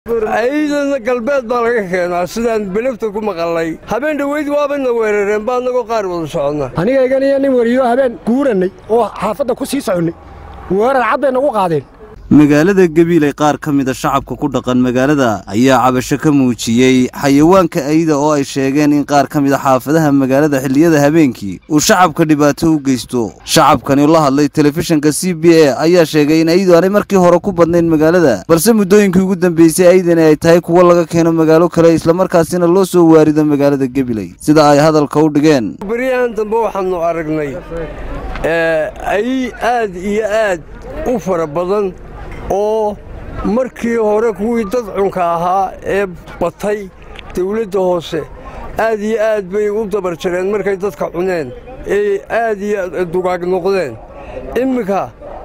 ayadana galbeed baa laga keenaa sidaan belefta ku maqalnay habeen dhoweyd waabana weerareen baa annagoo qaar wada soconna anigaygan iyo nin weriyo habeen guurannay oo xaafadda ku sii soconnay weerar cad bay nagu qaadeen magaalada gabiiley qaar ka mida shacabka ku dhaqan magaalada ayaa cabasho ka muujiyey xayawaanka ayda oo ay sheegeen in qaar ka mida xaafadaha magaalada xilliyada habeenkii uu shacabka dhibaato u geysto shacabkani la hadlay telefishinka c b a ayaa sheegay in aydu aanay markii hore ku badnayn magaalada balse muddooyinkii ugu dambeysay aydani ay tahay kuwo laga keeno magaalo kale islamarkaasina loo soo waarido magaalada gabiley sida ay hadalka u dhigeen beryahan dambe waxaannu aragnay ay aad iyo aad u fara badan oo markii hore kuwii dadcunka ahaa ee batay dawladda hoose aad iyo aad bay u dabar jareen markay dadka cuneen ee aad iyo dugaag noqdeen imminka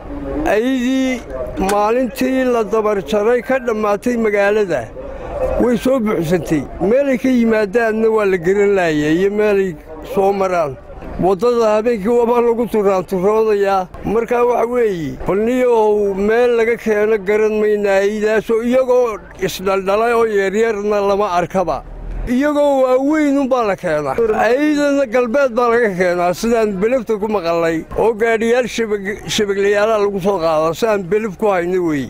ayadii maalintii la dabar jaray ka dhammaatay magaalada way soo buuxsantay meelay ka yimaadaanna waa la geran laaya iyo meelay soo maraan waddada habeenkii wabaa lagu turaanturoodayaa markaa waxa weeye balniyow meel laga keeno garan maynaa aydaasoo iyagoo isdhaldhalay oo yaryarna lama arkaba iyagoo waaweynunbaa la keenaa ayadana galbeed baa laga keenaa sidaan belefta ku maqalnay oo gaadhiyaal shabaglayaalaha lagu soo qaado sidaan belef ku hayno weeye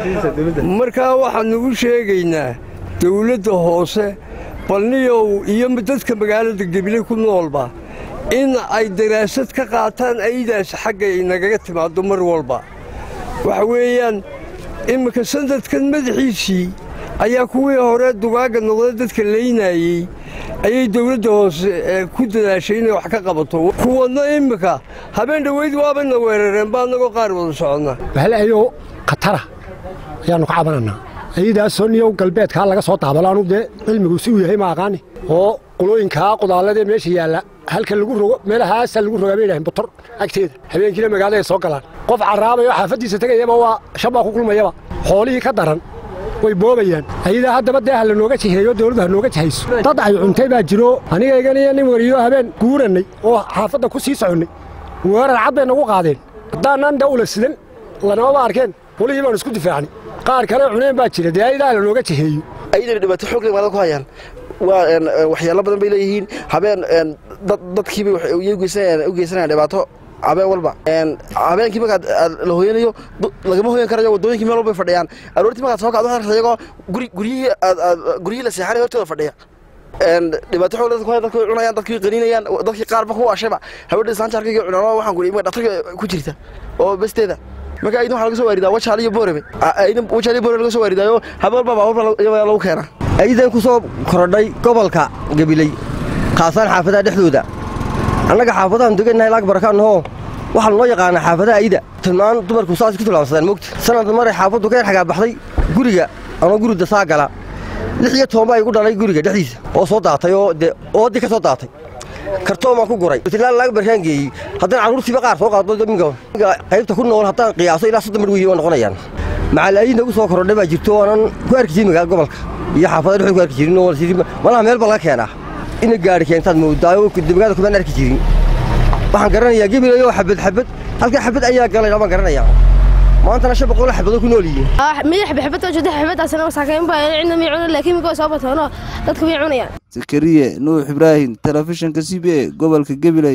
markaa waxaannu u sheegaynaa dawladda hoose balniyow iyo dadka magaalada gebile ku noolba in ay daraasad ka qaataan aydaas xagga ay nagaga timaaddo mar walba waxa weeyaan imminka sanadkan madaxiisii ayaa kuwii hore dugaagga noqda dadka laynaayey ayay dawladda hoose ku dadaashay inay wax ka qabato kuwanna imminka habeen dhoweyd waabana weerareen baa annagoo qaar wada soconna bahalaayoo khatara ayaannu ka cabanannaa ayadaasoo niyow galbeedkaa laga soo daabalo anugu dee cilmigu si uu yahay ma aqaani oo qulooyinkaa qudaalladee meesha yaalla halka lagu rogo meelahaasa lagu rogaa bay yidhaaheen botor agteeda habeenkiina magaalada ay soo galaan qof carraabay oo xaafaddiisa tegayaba waa shabbaa ku kulmayaba xoolihii ka daran way boobayaan ayadaa haddaba dee ha lanooga jiheeyo dawladdu ha nooga jihayso dad ay cuntay baa jiro anigaygan iyo nin weriyo habeen guurannay oo xaafadda ku sii soconnay weerar cad bay nagu qaadeen haddaanaan dee ula sidan lanamaba arkeen qolihii baanu isku difaacnay qaar kale cuneen baa jira dee ayadaa ha lanooga jiheeyo ayadana dhibaato xoog leh magaalada ku hayaan waa waxyaalo badan bay leeyihiin habeen dadkiibay u geysanayaan dhibaato habeen walba habeenkii markaad la hooyanayo lagama hooyan karayo waddooyinkii meel walbay fadhiyaan aroortii markaad soo kacdo waxaad iyagoo guryihii guryihii la seexanay hortooda fadhiya dhibaato xoog dadku dadku way cunayaan dadkii qaniinayaan dadkii qaarba ku ashayba haweenka islaanta arkayga cunaan waxaan ku dhigay dhaqtarka ku jirta oo besteeda marka aydan waxaa laga soo waaridaa wajaal iyo boorebe aydan wajaal iyo boorebe laga soo waaridaayo habeen walba baabuurba lagu keenaa aydan ku soo korodhay gobolka gabiley khaasaan xaafadaha dhexdooda annaga xaafadahan degannahay laag barakaannahoo waxaa lanoo yaqaanaa xaafadaha ayda tilmaan dumarku saas ku tilmaamsadaan mogta sanad maray xaafaddu ka yar xagaa baxday guriga anoo gurida saa gala lix iyo toban baa igu dhalay guriga dhexdiisa oo soo daatay oo dee oodii ka soo daatay kartoon baan ku guray tilaan laag barkaan geeyey haddana carruurtiiba qaar soo qaado minga qaybta ku nool haddaan qiyaaso ilaa soddon mar weeye waa noqonayaan macal ayidna ugu soo korodhay baa jirto oonan ku arki jirin magaala gobolka iyo xaafada dhexdu ku arki jirin oo malaha meel baa laga keenaa ina gaari keentaad moodaayo magaalada kumaan arki jirin waxaan garanayaa gebilayo xabad xabad halka xabad ayaa galay baan garanayaa maantana shan boqol xabado ku nool yihiin madax xabad oo jeedax xabadaasna masaakiin baa cidna mi cunan laakiin miko soo batano dadku way cunayaan zakariye nuux ibraahim telefishinka c b a gobolka gabiley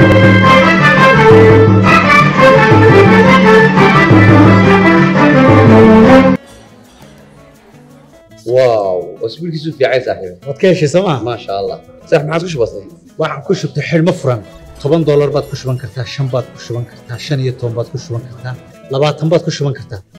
واو اسبوع كيسو في عايز صاحبي waad ka heshay sooma ما شاء الله صح ما عادش بسيط waxaan ku shubtay xidhmo furan toban doolar baad ku shuban kartaa shan baad ku shuban kartaa shan iyo toban baad ku shuban kartaa labaatan baad ku shuban kartaa